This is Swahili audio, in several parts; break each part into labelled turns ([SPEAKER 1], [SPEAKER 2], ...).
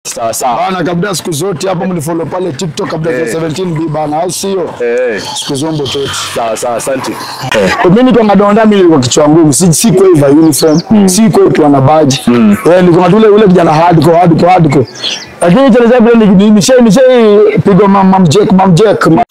[SPEAKER 1] Sawa sawa.
[SPEAKER 2] Bana kabla siku zote hapo mnifollow pale TikTok kabla ya 17B bana au sio?
[SPEAKER 1] Eh,
[SPEAKER 2] Siku zombo chote.
[SPEAKER 1] sawa sawa, asante.
[SPEAKER 2] Mimi niko nadonda mimi kwa kichwa ngumu. Si si kwa hivi uniform. Si kwa hivi na badge. Eh niko na ule ule kijana hardcore hardcore hardcore. Lakini cha ajabu ni ni nishe nishe pigo mam mam Jack mam Jack. mam-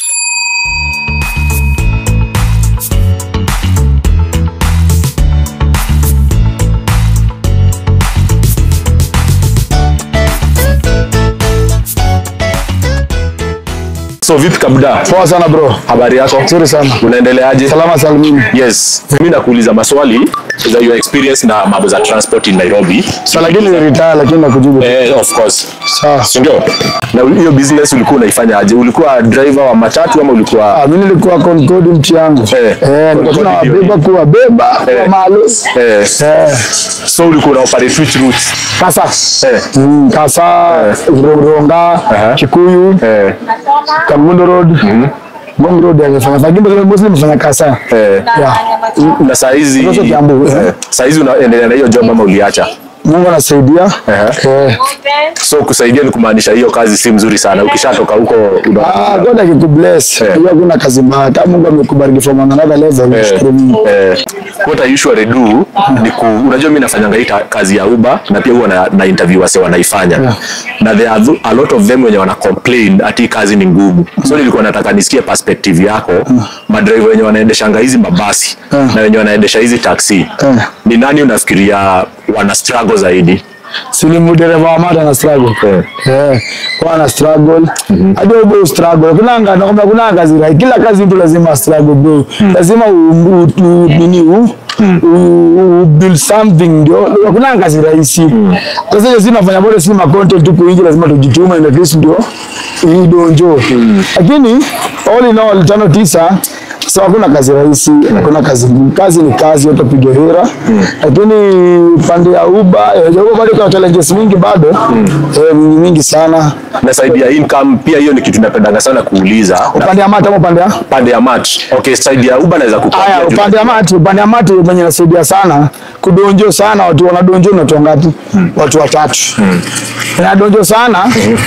[SPEAKER 1] So vipi Kabuda?
[SPEAKER 2] Poa sana bro.
[SPEAKER 1] Habari yako?
[SPEAKER 2] Nzuri sana.
[SPEAKER 1] Unaendeleaje?
[SPEAKER 2] Salama salimini.
[SPEAKER 1] Yes. Mimi nakuuliza maswali za your experience na mambo za transport in Nairobi.
[SPEAKER 2] Sasa lakini ni retire lakini nakujibu.
[SPEAKER 1] Eh, of course.
[SPEAKER 2] Sawa.
[SPEAKER 1] Si ndio? Na hiyo business ulikuwa unaifanya aje? Ulikuwa driver wa matatu ama ulikuwa
[SPEAKER 2] Ah, mimi nilikuwa Concord mti yangu.
[SPEAKER 1] Eh,
[SPEAKER 2] Eh, nilikuwa
[SPEAKER 1] Concord
[SPEAKER 2] tunawabeba kuwabeba
[SPEAKER 1] Eh.
[SPEAKER 2] kwa malo.
[SPEAKER 1] eh,
[SPEAKER 2] Eh.
[SPEAKER 1] so ulikuwa una operate which routes?
[SPEAKER 2] Kasa.
[SPEAKER 1] Eh,
[SPEAKER 2] Mm, Kasa, Ronga,
[SPEAKER 1] Aha.
[SPEAKER 2] Kikuyu,
[SPEAKER 1] eh,
[SPEAKER 2] Kamundo Road. Ngong Road amefanya. Lakini mbona mostly nimefanya Kasa.
[SPEAKER 1] eh.
[SPEAKER 2] Yeah.
[SPEAKER 1] Na saa hizi
[SPEAKER 2] Sasa Kiambu, eh.
[SPEAKER 1] eh, saa hizi unaendelea na hiyo job ama uliacha?
[SPEAKER 2] Mungu anasaidia.
[SPEAKER 1] Aha.
[SPEAKER 2] Eh.
[SPEAKER 1] So kusaidia ni kumaanisha hiyo kazi si mzuri sana. Ukishatoka huko una
[SPEAKER 2] Ah, God akikubless.
[SPEAKER 1] Eh.
[SPEAKER 2] Hiyo hakuna kazi mbaya. Kama Mungu amekubariki from another level,
[SPEAKER 1] Eh,
[SPEAKER 2] mshukuru Mungu.
[SPEAKER 1] eh, what I usually do ni ku, unajua mimi nafanyanga hii ta- kazi ya Uber na pia huwa na, na interview wase wanaifanya
[SPEAKER 2] Yeah.
[SPEAKER 1] na there are tho- a lot of them wenye wana complain ati hii kazi ni ngumu so nilikuwa nataka nisikie perspective yako madriver wenye wanaendeshanga hizi mabasi
[SPEAKER 2] Yeah.
[SPEAKER 1] na wenye wanaendesha hizi taxi
[SPEAKER 2] Yeah.
[SPEAKER 1] ni nani unafikiria wana struggle zaidi
[SPEAKER 2] Si ni mdereva wa mata na struggle.
[SPEAKER 1] Eh.
[SPEAKER 2] Eh, kwa ana struggle. Hadi wewe struggle. Kuna anga nakwambia kuna kazi rahisi. Kila kazi mtu lazima struggle bro. Lazima u, u, u, nini u, u, u build something ndio. Kuna kazi rahisi. Sasa sisi tunafanya bora si ma content tu kuingi lazima tujitume and at least ndio hii donjo. Lakini all in all tano tisa So hakuna kazi rahisi, hakuna kazi ngumu. Kazi ni kazi, yote piga hera. Lakini pande ya Uber, eh, Uber bado kuna challenges mingi bado eh, mingi mingi sana.
[SPEAKER 1] na side ya income pia hiyo ni kitu napendanga sana kuuliza na
[SPEAKER 2] Upande ya mata ama upande ya
[SPEAKER 1] pande ya mat okay side ya Uber naweza
[SPEAKER 2] Aya,
[SPEAKER 1] kukwambia juu-
[SPEAKER 2] upande ya mati, upande ya mati mwenye nasaidia sana kudonjo sana, watu wanadonjo na watu ngapi? Watu watatu. Wanadonjo sana.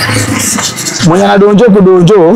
[SPEAKER 2] Mwenye anadonjo kudonjo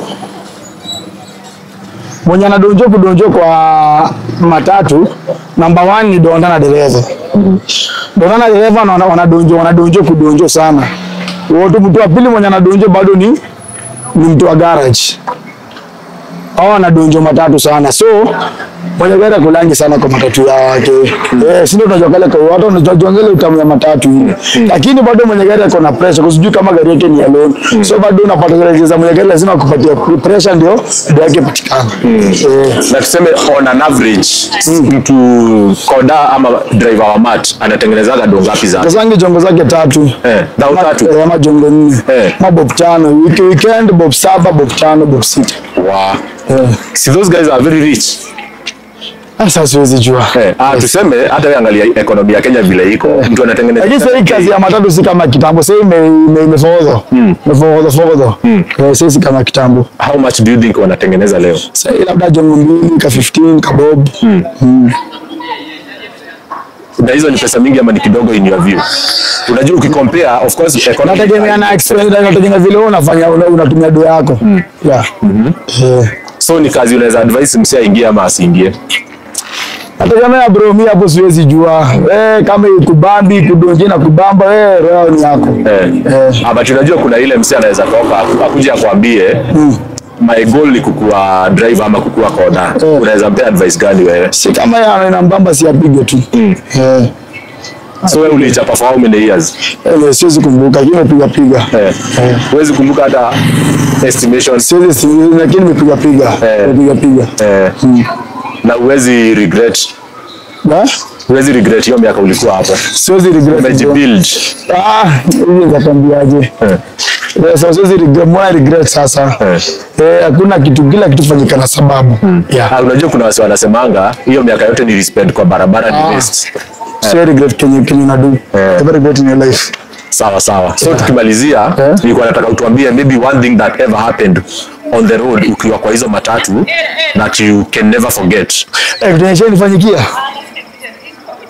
[SPEAKER 2] mwenye anadonjo kudonjo kwa matatu, namba one ni donda na dereva. Donda na dereva na wana- wanadonjo wanadonjo kudonjo sana. Wote mtu wa pili mwenye anadonjo bado ni ni mtu wa garage hao wanadonjo matatu sana so mwenye gari akulangi sana kwa matatu yake eh, si ndio tunajua kale kwa watu wanajua ile utamu ya matatu ile lakini bado mwenye gari ako na pressure kwa sijui kama gari yake ni ya loan so bado unapata zile za mwenye gari lazima akupatie pressure ndio ndio yake patikana eh,
[SPEAKER 1] na tuseme on an average mtu koda ama driver wa mat anatengenezaga do ngapi za
[SPEAKER 2] kasangi jongo zake tatu
[SPEAKER 1] eh, dhao tatu
[SPEAKER 2] Eh, ama jongo nne
[SPEAKER 1] Eh.
[SPEAKER 2] ma bob tano wiki weekend bob saba bob tano bob sita
[SPEAKER 1] wow.
[SPEAKER 2] eh.
[SPEAKER 1] si those guys are very rich
[SPEAKER 2] sasa siwezi jua
[SPEAKER 1] eh, ah, tuseme hata wewe angalia ekonomi ya Kenya vile iko mtu anatengeneza
[SPEAKER 2] lakini sasa hii kazi ya matatu si kama kitambo sasa ime- ime- imefogodha imefogodha fogodha Eh, sasa si kama kitambo
[SPEAKER 1] how much do you think wanatengeneza leo
[SPEAKER 2] sasa hii labda jongo mbili ka 15 ka bob
[SPEAKER 1] na hizo ni pesa mingi ama ni kidogo in your view unajua ukicompare of course economy
[SPEAKER 2] nategemea na experience nategemea vile wewe unafanya una- unatumia do yako yeah Eh.
[SPEAKER 1] so ni kazi unaweza advise msi aingie ama asiingie
[SPEAKER 2] nategemea bro mimi hapo siwezi jua eh kama ikubambi kudonje na kubamba eh roho ni yako
[SPEAKER 1] eh.
[SPEAKER 2] Eh.
[SPEAKER 1] Ah, but unajua kuna ile msi anaweza toka akuja akwambie my goal ni kukuwa driver ama kukuwa koda
[SPEAKER 2] Eh.
[SPEAKER 1] unaweza mpea advice gani wewe
[SPEAKER 2] si kama ya inambamba si apige tu eh
[SPEAKER 1] so wewe ulichapa for how many years
[SPEAKER 2] eh, siwezi kumbuka lakini nimepiga piga
[SPEAKER 1] eh. huwezi kumbuka hata estimation
[SPEAKER 2] siwezi si- lakini nimepiga piga
[SPEAKER 1] Eh.
[SPEAKER 2] nimepiga piga
[SPEAKER 1] eh. na huwezi regret
[SPEAKER 2] Na?
[SPEAKER 1] huwezi regret hiyo miaka ulikuwa hapo
[SPEAKER 2] siwezi regret bro.
[SPEAKER 1] umejibuild
[SPEAKER 2] ah hivi nitakwambiaje
[SPEAKER 1] eh.
[SPEAKER 2] Eh, sasa siwezi regret mbona regret sasa
[SPEAKER 1] Eh.
[SPEAKER 2] eh hakuna kitu kila kitu fanyika na sababu yeah
[SPEAKER 1] Ah, unajua kuna wasi wanasemanga hiyo miaka yote nilispend kwa barabara ni
[SPEAKER 2] Ah.
[SPEAKER 1] waste
[SPEAKER 2] siwezi regret kenye kenye unadu
[SPEAKER 1] Eh.
[SPEAKER 2] never regret in your life
[SPEAKER 1] sawa sawa so tukimalizia
[SPEAKER 2] Eh.
[SPEAKER 1] nilikuwa nataka utuambie maybe one thing that ever happened on the road ukiwa kwa hizo matatu that you can never forget
[SPEAKER 2] eh kitu yenye nifanyikia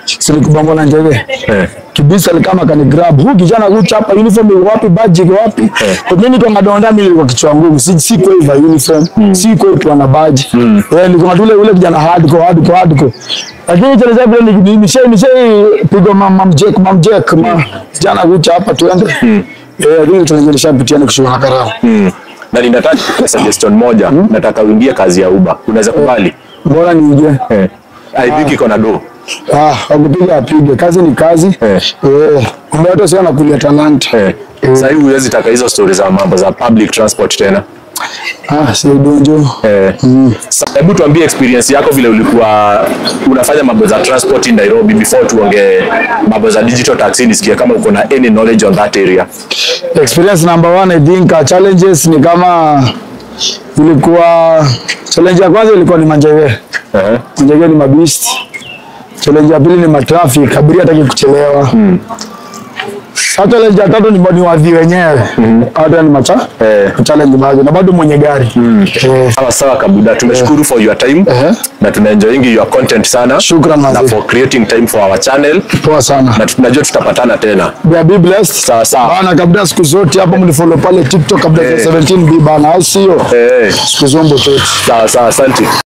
[SPEAKER 2] silikubongo na njeve
[SPEAKER 1] Eh.
[SPEAKER 2] kibisa alikama kani grab huu kijana kuchapa uniform iko wapi badge iko wapi kwa mimi niko ngadonda mimi kwa kichwa ngumu si si kwa hivyo uniform si kwa hivyo na badge eh niko na ule ule kijana hardcore hardcore hardcore lakini cha zaidi ni ni nishe nishe pigo mama mjek mama mjek ma kijana kuchapa tuende eh ndio tunanishapitia ni kushuka karao
[SPEAKER 1] Mm. Na ninataka suggestion moja, nataka uingie kazi ya Uber. Unaweza kubali?
[SPEAKER 2] bora niingie
[SPEAKER 1] Eh. I think iko na do.
[SPEAKER 2] ah akupiga apige kazi ni kazi
[SPEAKER 1] Eh.
[SPEAKER 2] eh mmoja sio anakulia talanta
[SPEAKER 1] Eh. Sasa hivi huwezi taka hizo stories za mambo za public transport tena.
[SPEAKER 2] ah si donjo
[SPEAKER 1] Eh. Sasa hebu tuambie experience yako vile ulikuwa unafanya mambo za transport in Nairobi before tuongee mambo za digital taxi nisikie kama uko na any knowledge on that area.
[SPEAKER 2] experience number one I think uh, challenges ni kama ilikuwa challenge ya kwanza ilikuwa ni manjege
[SPEAKER 1] Eh.
[SPEAKER 2] manjege ni mabist challenge ya pili ni matraffic abiria hataki kuchelewa Sasa challenge ya tatu ni ni wadhi wenyewe hata ni macha
[SPEAKER 1] Eh.
[SPEAKER 2] challenge baadhi na bado mwenye gari eh,
[SPEAKER 1] Sawa sawa Kabuda, tumeshukuru for your time
[SPEAKER 2] Eh.
[SPEAKER 1] na tuna enjoying your content sana
[SPEAKER 2] Shukran,
[SPEAKER 1] na
[SPEAKER 2] mazee.
[SPEAKER 1] for creating time for our channel
[SPEAKER 2] poa sana
[SPEAKER 1] na tunajua tutapatana tena.
[SPEAKER 2] Be- be blessed
[SPEAKER 1] Sawa sawa.
[SPEAKER 2] bana kabla siku zote hapo mnifollow pale TikTok kabla
[SPEAKER 1] Eh.
[SPEAKER 2] 17 b bana au sio
[SPEAKER 1] Eh.
[SPEAKER 2] siku zombo chote
[SPEAKER 1] Sawa sawa, asante.